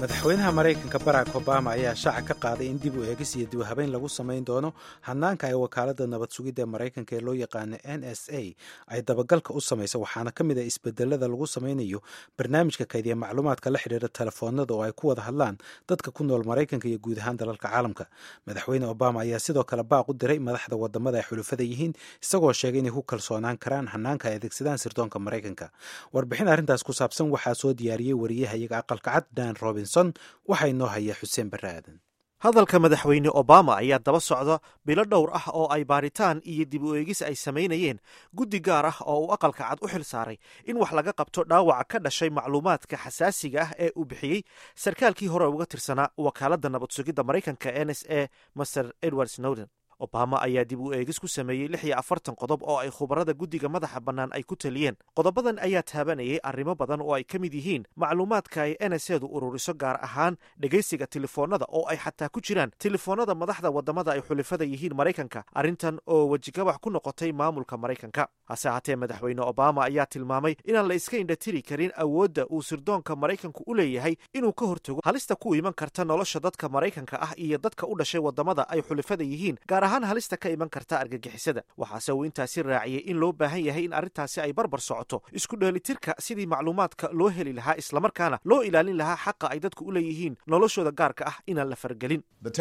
madaxweynaha maraykanka barack obama ayaa shaaca ka qaaday in dib u eegis iyo dib u habeyn lagu samayn doono hanaanka ay wakaaladda nabad sugidda maraykanka ee loo yaqaano n s a ay dabagalka u samayso waxaana ka mid ah isbedelada lagu samaynayo barnaamijka kaydiya macluumaadka la xidhiira telefoonada oo ay ku wada hadlaan dadka ku nool maraykanka iyo guud ahaan dalalka caalamka madaxweyne obama ayaa sidoo kale baaq u diray madaxda wadamada ay xulufada yihiin isagoo sheegay inay ku kalsoonaan karaan hanaanka ay adeegsadaan sirdoonka maraykanka warbixin arrintaas ku saabsan waxaa soo diyaariyey wariyaha iyaga aqalka cad dan robinson waxaa inoo haya xuseen barre aadan hadalka madaxweyne obama ayaa daba socda bilo dhowr ah oo ay baaritaan iyo dib u eegis ay samaynayeen guddi gaar ah oo uu aqalka cad u xil saaray in wax laga qabto dhaawaca ka dhashay macluumaadka xasaasiga ah ee uu bixiyey sarkaalkii hore uga tirsanaa wakaaladda nabad sugidda maraykanka n s a master edward snowden obama ayaa dib u eegis ku sameeyey lix iyo afartan qodob oo ay khubarada guddiga madaxa bannaan ay ku taliyeen qodobadan ayaa taabanayay arrimo badan oo ay ka mid yihiin macluumaadka ay n s edu ururiso gaar ahaan dhegaysiga telefoonada oo ay xataa ku jiraan telefoonada madaxda waddamada ay xulifada yihiin maraykanka arrintan oo wejigabax ku noqotay maamulka maraykanka hase haatee madaxweyne obama ayaa tilmaamay inaan la iska indhatiri karin awoodda uu sirdoonka maraykanku u leeyahay inuu ka hortago halista ku iman karta nolosha dadka maraykanka ah iyo dadka u dhashay waddamada ay xulifada yihiin gaar ahaan halista ka iman karta argagixisada waxaase uu intaasi raaciyey in loo baahan yahay in arrintaasi ay barbar socoto isku dheelitirka sidii macluumaadka loo heli lahaa islamarkaana loo ilaalin lahaa xaqa ay dadku u leeyihiin noloshooda gaarka ah inaan la fargelin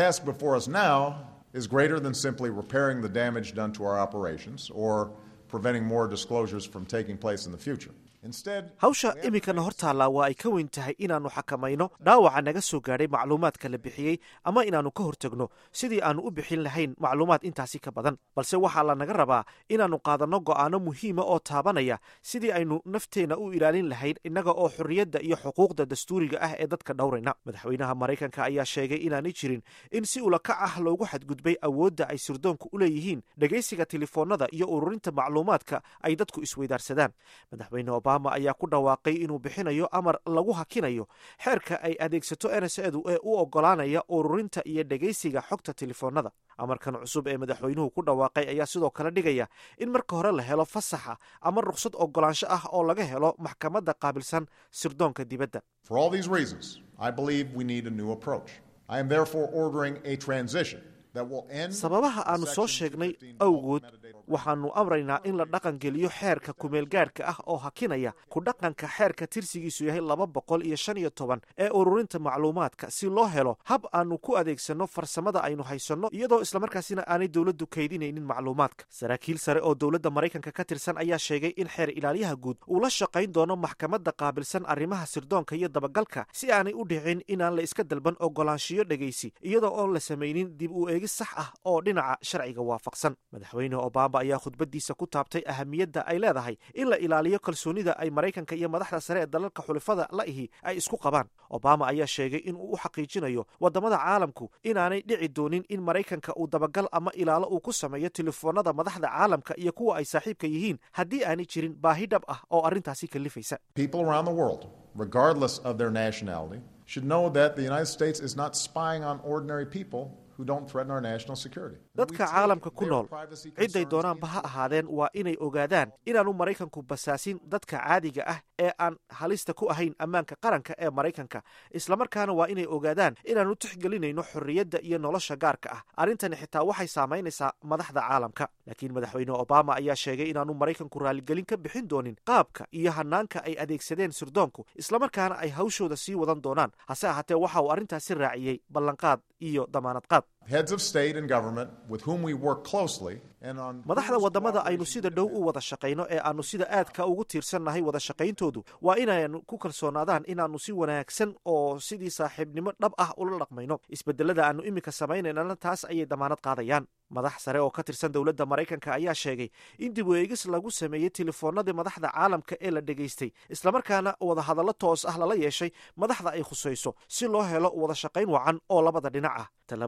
is greater than simply repairing the damage done to our operations or preventing more disclosures from taking place in the future. hawsha iminkana hor taallaa waa ay ka weyn tahay inaannu xakamayno dhaawaca naga soo gaadhay macluumaadka la bixiyey ama inaannu ka hortegno sidii aannu u bixin lahayn macluumaad intaasi ka badan balse waxaa lanaga rabaa inaannu qaadanno go'aano muhiima oo taabanaya sidii aynu nafteenna u ilaalin lahayn innaga oo xorriyadda iyo xuquuqda dastuuriga ah ee dadka dhowrayna madaxweynaha maraykanka ayaa sheegay inaanay jirin in si ulakac ah loogu xadgudbay awoodda ay sirdoonku u leeyihiin dhegaysiga telefoonada iyo ururinta macluumaadka ay dadku isweydaarsadaan madaxweyne obama ayaa ku dhawaaqay inuu bixinayo amar lagu hakinayo xeerka ay adeegsato n s edu ee u oggolaanaya ururinta iyo dhegaysiga xogta telefoonada amarkan cusub ee madaxweynuhu ku dhawaaqay ayaa sidoo kale dhigaya in marka hore la helo fasaxa ama ruqsad oggolaansho ah oo laga helo maxkamadda qaabilsan sirdoonka dibadda sababaha aannu soo sheegnay awgood waxaannu amraynaa in la dhaqangeliyo xeerka kumeelgaadhka ah oo hakinaya ku dhaqanka xeerka tirsigiisu yahay laba boqol iyo shan iyo toban ee ururinta macluumaadka si loo helo hab aannu ku adeegsanno farsamada aynu haysanno iyadoo islamarkaasina aanay dowladdu kaydinaynin macluumaadka saraakiil sare oo dowladda maraykanka ka tirsan ayaa sheegay in xeer ilaalyaha guud uu la shaqayn doono maxkamadda qaabilsan arrimaha sirdoonka iyo dabagalka si aanay u dhicin inaan la iska dalban oggolaanshiyo dhegaysi iyadoo oon la samaynin dib u eegis sax ah oo dhinaca sharciga waafaqsan madaxweyne obama ayaa khudbadiisa ku taabtay ahamiyadda ay leedahay in la ilaaliyo kalsoonida ay maraykanka iyo madaxda sare ee dalalka xulifada la ihi ay isku qabaan obama ayaa sheegay in uu u xaqiijinayo waddamada caalamku inaanay dhici doonin in maraykanka uu dabagal ama ilaalo uu ku sameeyo telefoonada madaxda caalamka iyo kuwa ay saaxiibka yihiin haddii aanay jirin baahi dhab ah oo arrintaasi kalifaysa regardless of their nationality, should know that the United States is not spying on ordinary people dadka caalamka ku nool cidday doonaanba ha ahaadeen waa inay ogaadaan inaanu maraykanku basaasin dadka caadiga ah ee aan halista ku ahayn ammaanka qaranka ee maraykanka islamarkaana waa inay ogaadaan inaannu tixgelinayno xorriyadda iyo nolosha gaarka ah arrintani xitaa waxay saamaynaysaa madaxda caalamka laakiin madaxweyne obama ayaa sheegay inaanu maraykanku raaligelin ka bixin doonin qaabka iyo hanaanka ay adeegsadeen sirdoonku islamarkaana ay hawshooda sii wadan doonaan hase ahaatee waxa uu arrintaasi raaciyey ballanqaad iyo damaanad qaad madaxda waddamada aynu sida dhow u wada shaqayno ee aannu sida aadka ugu tiirsannahay wada shaqayntoodu waa inaynu ku kalsoonaadaan inaannu si wanaagsan oo sidii saaxiibnimo dhab ah ula dhaqmayno isbedelada aannu iminka samaynaynana taas ayay damaanad qaadayaan madax sare oo ka tirsan dowladda maraykanka ayaa sheegay in dib u eegis lagu sameeyey telefoonadii madaxda caalamka ee la dhegaystay islamarkaana wadahadallo toos ah lala yeeshay madaxda ay khusayso si loo helo wada shaqayn wacan oo labada dhinac ah tallaabooyinkan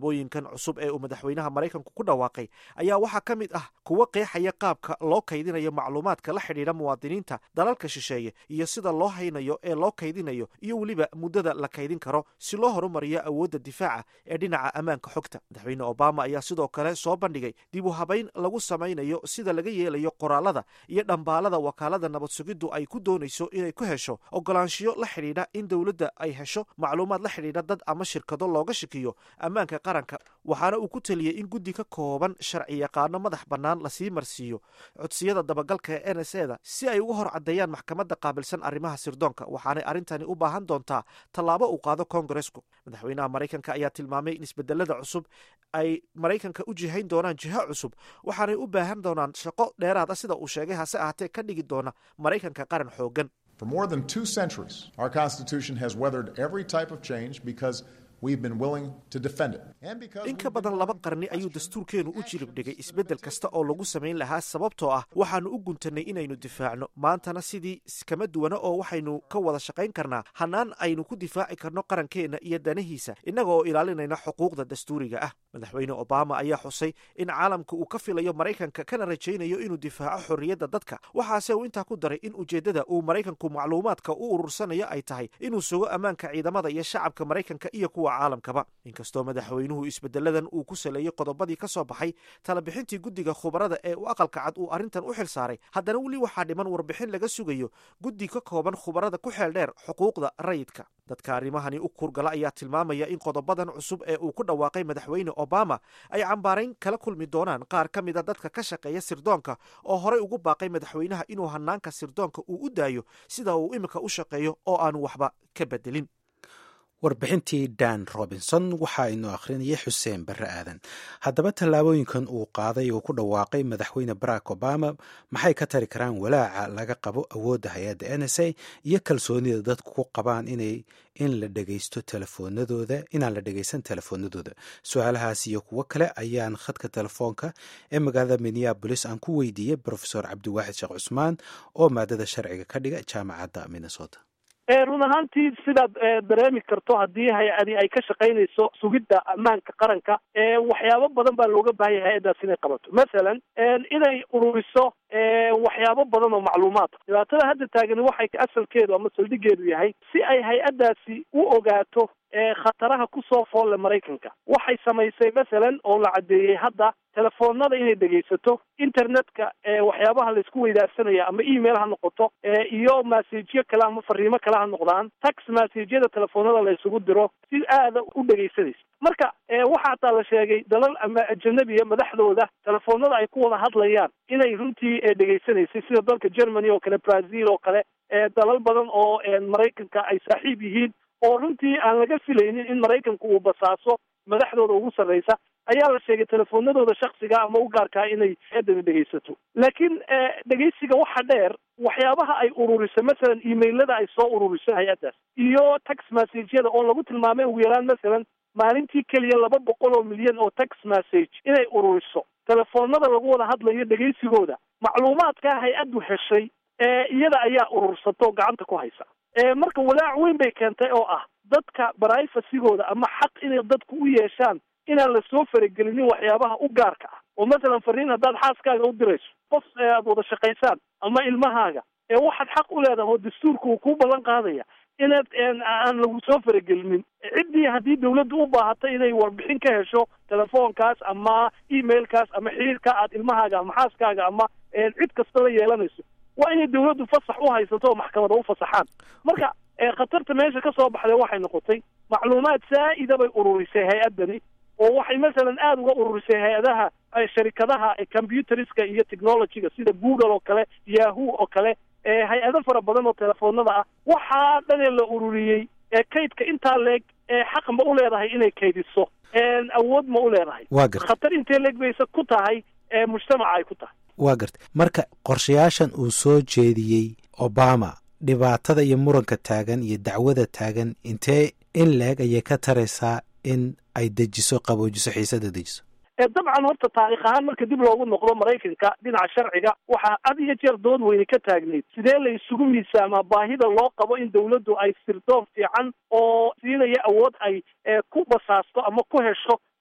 sharciyadan cusub ee uu madaxweynaha maraykanku ku dhawaaqay ayaa waxaa ka mid ah kuwa qeexaya qaabka loo kaydinayo macluumaadka la xidhiidha muwaadiniinta dalalka shisheeye iyo sida loo haynayo ee loo kaydinayo iyo weliba muddada la kaydin karo si loo horumariyo awoodda difaaca ee dhinaca ammaanka xogta madaxweyne obama ayaa sidoo kale soo bandhigay dib u habayn lagu samaynayo sida laga yeelayo qoraalada iyo dhambaalada wakaalada nabad sugiddu ay ku doonayso inay ku hesho ogolaanshiyo la xidhiidha in dowladda ay hesho macluumaad la xidhiidha dad ama shirkado looga shikiyo ammaanka qaranka waxaana uu ku teliyey in guddi ka kooban sharci yaqaano madax bannaan lasii marsiiyo codsiyada dabagalka ee n s eda si ay uga hor caddeeyaan maxkamadda qaabilsan arrimaha sirdoonka waxaanay arrintani u baahan doontaa tallaabo uu qaado kongaresku madaxweynaha maraykanka ayaa tilmaamay in isbedelada cusub ay maraykanka u jihayn doonaan jiho cusub waxaanay u baahan doonaan shaqo dheeraada sida uu sheegay hase ahaatee ka dhigi doona maraykanka qaran xoogan For more than two centuries, our Constitution has weathered every type of change because we've been willing to defend it. And because in ka we've been badan laba willing to qarni ayuu question dastuurkeenu u actions jirib dhigay and isbeddel kasta oo lagu samayn lahaa sababtoo ah waxaannu u guntannay inaynu difaacno maantana sidii kama duwana oo waxaynu ka wada shaqayn karnaa hannaan aynu ku difaaci karno qarankeenna iyo danahiisa innaga oo ilaalinayna xuquuqda dastuuriga ah madaxweyne obama ayaa xusay in caalamka uu ka filayo maraykanka kana rajaynayo inuu difaaco xorriyadda dadka waxaase uu intaa ku daray in ujeeddada uu maraykanku macluumaadka u urursanayo ay tahay inuu sugo ammaanka ciidamada iyo shacabka maraykanka iyo kuwa caalamkaba inkastoo madaxweynuhu isbedeladan uu ku saleeyey qodobadii ka soo baxay talabixintii guddiga khubarada ee uu aqalka cad uu arrintan u xil saaray haddana weli waxaa dhiman warbixin laga sugayo guddi ka kooban khubarada ku xeel dheer xuquuqda rayidka dadka arrimahani u kurgala ayaa tilmaamaya in qodobadan cusub ee uu ku dhawaaqay madaxweyne obama ay cambaarayn kala kulmi doonaan qaar ka mida dadka ka shaqeeya sirdoonka oo horey ugu baaqay madaxweynaha inuu hanaanka sirdoonka uu u daayo sida uu imika u shaqeeyo oo aanu waxba ka bedelin warbixintii dan robinson waxaa inoo akhrinaya xuseen barre aadan haddaba tallaabooyinkan uu qaaday oo ku dhawaaqay madaxweyne barack obama maxay ka tari karaan walaaca laga qabo awoodda hay-adda n s a iyo kalsoonida dadku ku qabaan inay in la dhegeysto telefoonadooda inaan la dhegeysan telefoonadooda su-aalahaas iyo kuwo kale ayaan khadka telefoonka ee magaalada minneabolis aan ku weydiiyey profesor cabdiwaaxid sheekh cusmaan oo maadada sharciga ka dhiga jaamacadda minnesota run ahaantii sidaad dareemi karto haddii hay-adi ay ka shaqaynayso sugidda ammaanka qaranka waxyaabo badan baa looga baahan yahay hay-addaas inay qabato masalan inay ururiso waxyaabo badan oo macluumaad ah dhibaatada hadda taagani waxay asalkeedu ama saldhigeedu yahay si ay hay-addaasi u ogaato khataraha kusoo foolle maraykanka waxay samaysay masalan oo la caddeeyey hadda telefoonada inay dhegaysato internetka waxyaabaha laysku weydaarsanaya ama email ha noqoto iyo masajyo kale ama fariimo kale ha noqdaan tax masajyada telefoonada la isugu diro si aada u dhegaysanaysa marka waxaa hataa la sheegay dalal ama ajanabiya madaxdooda telefoonada ay ku wada hadlayaan inay runtii dhegaysanaysay sida dalka germany oo kale brazil oo kale dalal badan oo maraykanka ay saaxiib yihiin oo runtii aan laga filaynin in maraykanku uu basaaso madaxdooda ugu sarreysa ayaa la sheegay telefoonadooda shaksiga ama u gaarkaa inay eedani dhegaysato laakiin dhegaysiga waxa dheer waxyaabaha ay ururiso masalan emailada ay soo ururiso hay-addaas iyo tax messageyada oo lagu tilmaamay ugu yaraan masalan maalintii keliya laba boqol oo milyan oo tax message inay ururiso telefoonada lagu wada hadlayo dhegaysigooda macluumaadkaa hay-addu heshay iyada ayaa urursato gacanta ku haysa marka walaac weyn bay keentay oo ah dadka brifasigooda ama xaq inay dadku u yeeshaan inaan lasoo faragelinin waxyaabaha u gaarka ah oo masalan fariin haddaad xaaskaaga u dirayso qof aad wada shaqaysaan ama ilmahaaga ee waxaad xaq u leedahay oo dastuurka uu kuu ballan qaadaya inaad aan lagu soo faragelinin ciddii haddii dawladdu u baahato inay warbixin ka hesho telefoonkaas ama emailkaas ama xiriirka aad ilmahaaga ama xaaskaaga ama cid kasta la yeelanayso waa inay dawladdu fasax u haysato oo maxkamada u fasaxaan marka khatarta meesha ka soo baxday waxay noqotay macluumaad saa'ida bay ururisay hay-addani oo waxay masalan aada uga ururisay hay-adaha sharikadaha computeriska iyo technologyga sida google oo kale yahoo oo kale hay-ado fara badan oo telefoonada ah waxaa dhanee la ururiyey kaydka intaa leeg xaq ma u leedahay inay kaydiso awood ma u leedahay waa garta khatar intee leeg bayse ku tahay mujtamaca ay ku tahay waa garta marka qorshayaashan uu soo jeediyey obama dhibaatada iyo muranka taagan iyo dacwada taagan intee in leeg ayay ka taraysaa in ay dejiso qaboojiso xiisada dejiso dabcan horta taarikh ahaan marka dib loogu noqdo maraykanka dhinaca sharciga waxaa had iyo jeer dood weyne ka taagneyd sidee la isugu miisaamaa baahida loo qabo in dawladdu ay sirdoon fiican oo siinaya awood ay ku basaasto ama ku hesho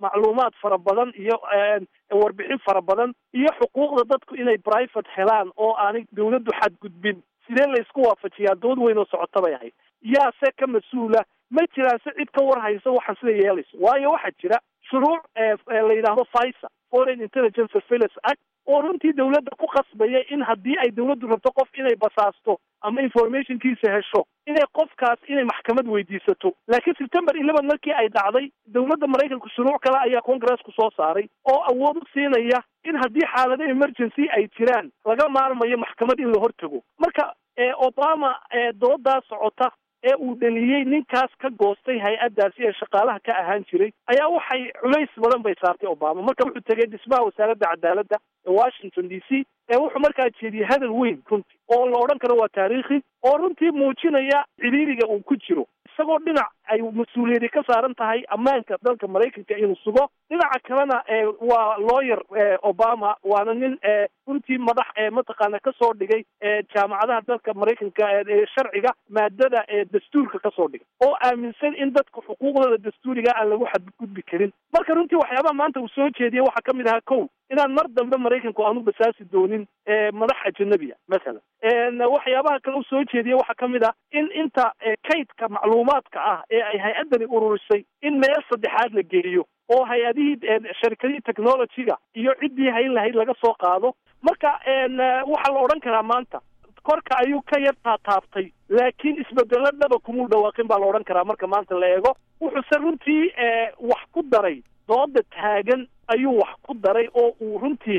macluumaad fara badan iyo warbixin fara badan iyo xuquuqda dadku inay private helaan oo aanay dawladdu xadgudbin sidee la isku waafajiyaa dood weyn oo socota bay ahayd yaase ka mas-uula ma jiraan se cid ka war hayso waxaan sida yeelayso waayo waxaa jira shuruuc la yidhaahdo fisa foreign intelligence surveillance act oo runtii dawladda ku qasbaya in haddii ay dawladdu rabto qof inay basaasto ama informationkiisa hesho inay qofkaas inay maxkamad weydiisato laakiin september eleven markii ay dhacday dawladda maraykanku shuruuc kale ayaa congressku soo saaray oo awood u siinaya in haddii xaalado emergency ay jiraan laga maarmayo maxkamad in la hortago marka obama doodaa socota ee uu dhaliyey ninkaas ka goostay hay-addaasi ee shaqaalaha ka ahaan jiray ayaa waxay culays badan bay saartay obama marka wuxuu tegay dhismaha wasaaradda cadaaladda ee washington d c ee wuxuu markaa jeediyey hadal weyn runtii oo la odhan karo waa taariikhi oo runtii muujinaya ciriiriga uu ku jiro isagoo dhinac ay mas-uuliyadi ka saaran tahay ammaanka dalka maraykanka inuu sugo dhinaca kalena waa lawyer obama waana nin runtii madax mataqaana kasoo dhigay jaamacadaha dalka maraykanka ee sharciga maadada dastuurka kasoo dhigay oo aaminsan in dadka xuquuqdooda dastuuriga aan lagu xadgudbi karin marka runtii waxyaabaha maanta uu soo jeediyey waxaa kamid ahaa kow inaan mar dambe maraykanku aanu basaasi doonin madax ajanabiya masalan waxyaabaha kale u soo jeediyey waxaa kamid ah in inta kaydka macluumaadka ah ee ay hay-addani ururisay in meel saddexaad la geeyo oo hay-adihii sharikadihii technologyga iyo ciddii hayn lahayd laga soo qaado marka waxaa la odhan karaa maanta korka ayuu ka yar taataabtay laakiin isbedelo dhaba kumuu dhawaaqin baa la odhan karaa marka maanta la eego wuxuuse runtii wax ku daray dooda taagan ayuu wax ku daray oo uu runtii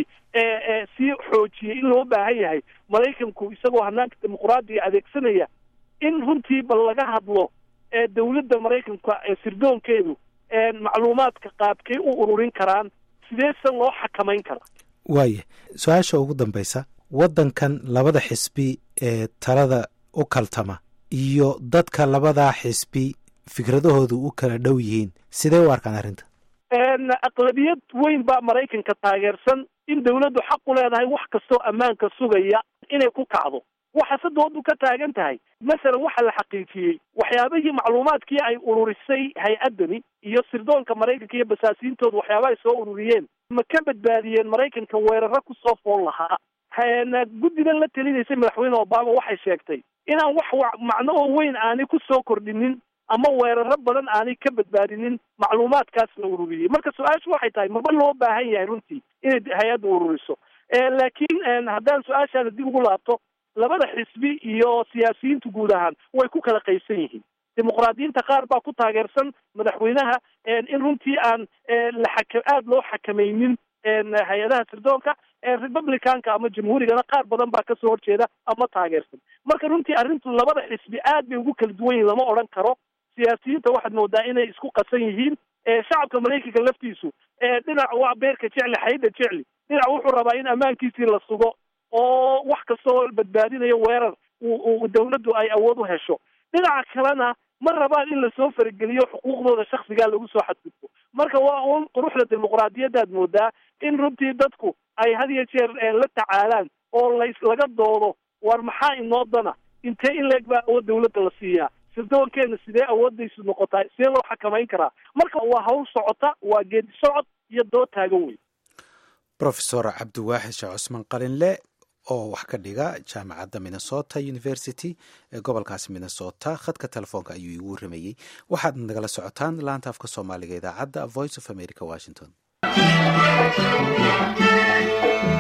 sii xoojiyey in loo baahan yahay maraykanku isagoo hanaanka dimuqraadiga adeegsanaya in runtii bal laga hadlo dawladda maraykanka sirdoonkeedu macluumaadka qaabkay u ururin karaan sideese loo xakamayn karaa waaya su-aasha ugu dambaysa waddankan labada xisbi ee talada u kaltama iyo dadka labadaa xisbi fikradahoodu u kala dhow yihiin sidee u arkaan arrinta aqlabiyad weyn baa maraykanka taageersan in dawladdu xaq u leedahay wax kastoo ammaanka sugaya inay ku kacdo waxaase doodu ka taagan tahay masalan waxa la xaqiijiyey waxyaabihii macluumaadkii ay ururisay hay-addani iyo sirdoonka maraykanka iyo basaasiintooda waxyaaba ay soo ururiyeen ma ka badbaadiyeen maraykanka weeraro kusoo fool lahaa guddigan la telinaysay madaxweyne obama waxay sheegtay inaan wax macno oo weyn aanay kusoo kordhinin ama weeraro badan aanay ka badbaadinin macluumaadkaas la ururiyey marka su-aashu waxay tahay maba loo baahan yahay runtii inay hay-adda ururiso laakiin haddaan su-aashaada dib ugu laabto labada xisbi iyo siyaasiyiintu guud ahaan way ku kala qaybsan yihiin dimuqraadiyiinta qaar baa ku taageersan madaxweynaha in runtii aan la xaka aada loo xakamaynin hay-adaha sirdoonka republicanka ama jamhuurigana qaar badan baa kasoo horjeeda ama taageersan marka runtii arrintu labada xisbi aad bay ugu kala duwan yihin lama odhan karo siyaasiyiinta waxaad moodaa inay isku qasan yihiin shacabka maraykanka laftiisu dhinac waa beerka jecli xayda jecli dhinac wuxuu rabaa in ammaankiisii la sugo oo wax kastoo badbaadinayo weerar uu dawladdu ay awood u hesho dhinaca kalena ma rabaan in lasoo farageliyo xuquuqdooda shaksigaa lagu soo xadgudbo marka waa un quruxda dimuqraadiyaddaad moodaa in runtii dadku ay had iyo jeer la tacaalaan oo lays laga doodo war maxaa inoo dana intee in leeg baa awood dawladda la siiyaa sirdoonkeena sidee awoodaysu noqotaa sidee loo xakamayn karaa marka waa hawl socota waa geedi socod iyo dood taagan weyn rofesor cabdiwaaxid sheekh cusmaan qalinle oo wax ka dhiga jaamacadda minnesota university ee gobolkaasi minnesota khadka telefoonka ayuu iigu waramayey waxaad nagala socotaan laanta afka soomaaliga idaacadda voice of america washington